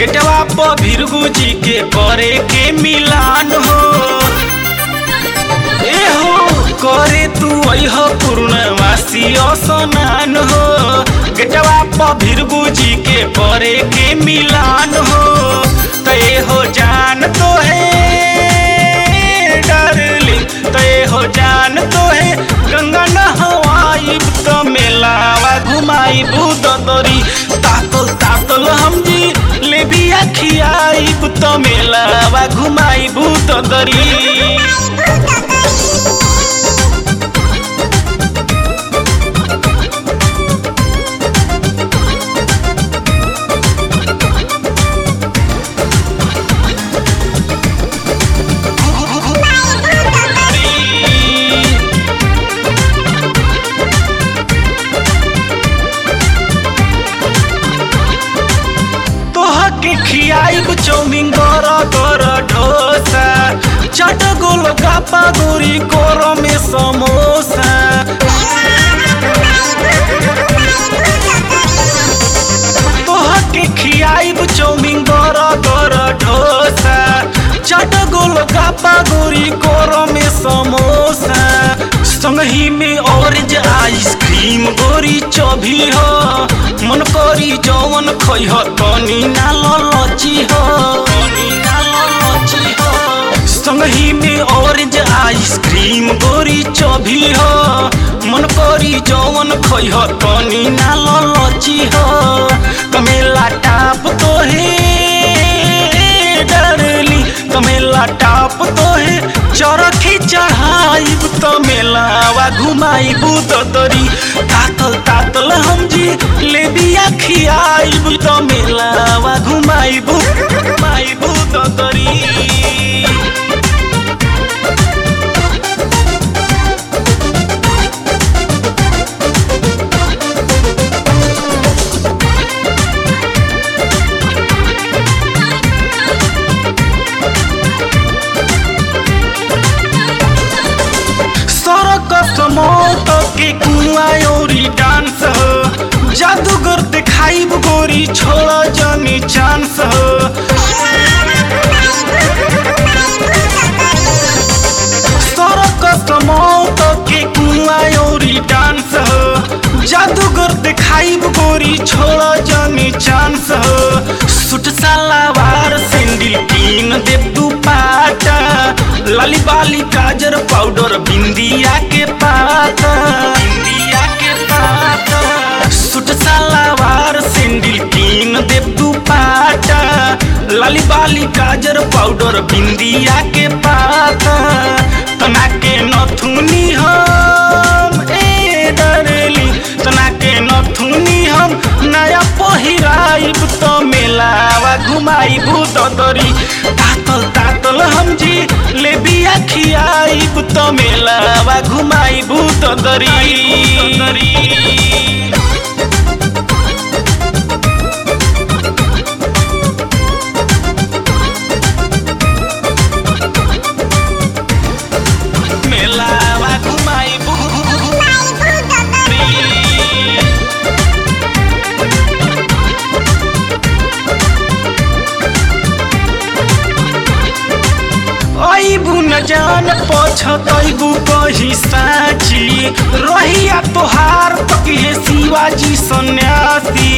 गेटवा पर भिरगु जी के करे के मिलान हो ए हो करे तू अह पूर्णवासी स्नान हो गेटवा पर भिरगु जी के करे के मिलान हो तय हो जान तो है डरली तय हो जान तो है गंगा नहवाइब तो मेलावा घुमाई बुद दरी तातल तातल हम जी ले बिया खियाइब तो मेलावा घुमाई बुद दरी तोहके खियाइब चौमिन गर गर ढोसा चट गोल गापा गोरी कोर में समोसा तोहके खियाइब चौमिन गर गर ढोसा चट गोल गापा गोरी कोर में समोसा संगही में ऑरेंज आइसक्रीम गोरी चौभी हो मन करी जवन खइह तनी ना ललची हो तनी ना ललची हो संगही में ऑरेंज आइसक्रीम गोरी चौभी हो मन करी जवन खइह तनी ना ललची हो कमेला टाप तो है डरली कमेला टाप तो है चरखी चढ़ाइब तो मेलावा घुमाइब तो दरी तातल तातल हम जी ले बिया खियाइब तो मेलावा घुमाइब घुमाइब तो दरी सरकस मौत के कुआ औरी डांस हो जादूगर दिखाइब गोरी छोड़ जनी चांस हो सरकस मौत के कुआ औरी डांस हो जादूगर दिखाइब गोरी छोड़ जनी चांस हो सुट सलावार सैंडल कीन दे तू पाटा लाली बाली काजर पाउडर बिंदिया के पाता बिंदिया के पाता सुट सलावार सैंडल कीन दे तू पाटा लाली बाली काजर पाउडर बिंदिया के पाता तना के नथुनी हम ए डरली तना के नथुनी हम नया पहिराइब तो मेलावा घुमाइब तो दरी तातल तातल हम जी ले बिया खियाइब तो मेलावा घुमाइब तो दरी मेलावा घुमाइब अबू न जान पछतैबू कही साची रहिया तोहार तकिए शिवाजी सन्यासी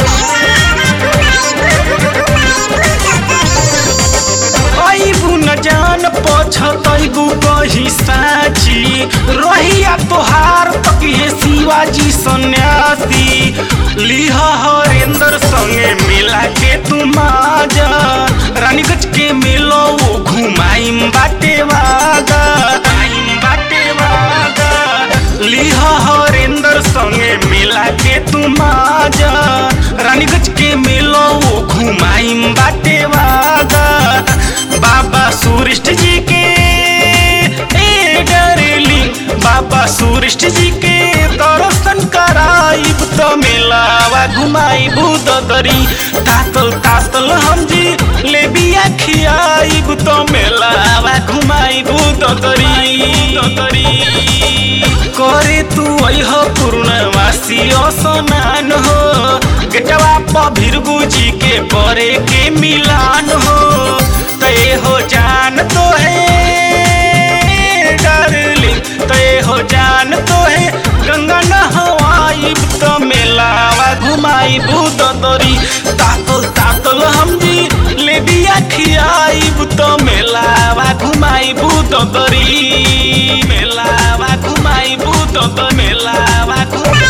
अबू न जान पछतैबू कही साची रहिया तोहार तकिए शिवाजी सन्यासी लिह हरेंद्र संगे मिला के तू माजा रानीगंज के मिलो वो घुमाइम बाटे वागा घुमाइम बाटे वागा लिह हरेंद्र संगे मिला के तू माजा रानीगंज के मिलो वो घुमाइम बाटे वागा बाबा सूरिष्ठ जी के ए डरेली बाबा सूरिष्ठ जी के दर्शन कराइब तो मेलावा घुमाइब ददरी तातल तातल हम जी ले बिया खियाइब तो मेलावा घुमाइब ददरी ददरी करे तू अह पूर्णवासी स्नान हो गेटवा बाबा भीरगु जी के करे के मिलान हो तय हो जान तो है डार्लिंग तय हो जान तो है गंगा नहवाई तो मेलावा घुमाई भूत दरी तातल तातल हम जी ले बिया खियाई तो मेलावा घुमाई भूत दरी मेलावा घुमाई भूत मेलावा घुमाई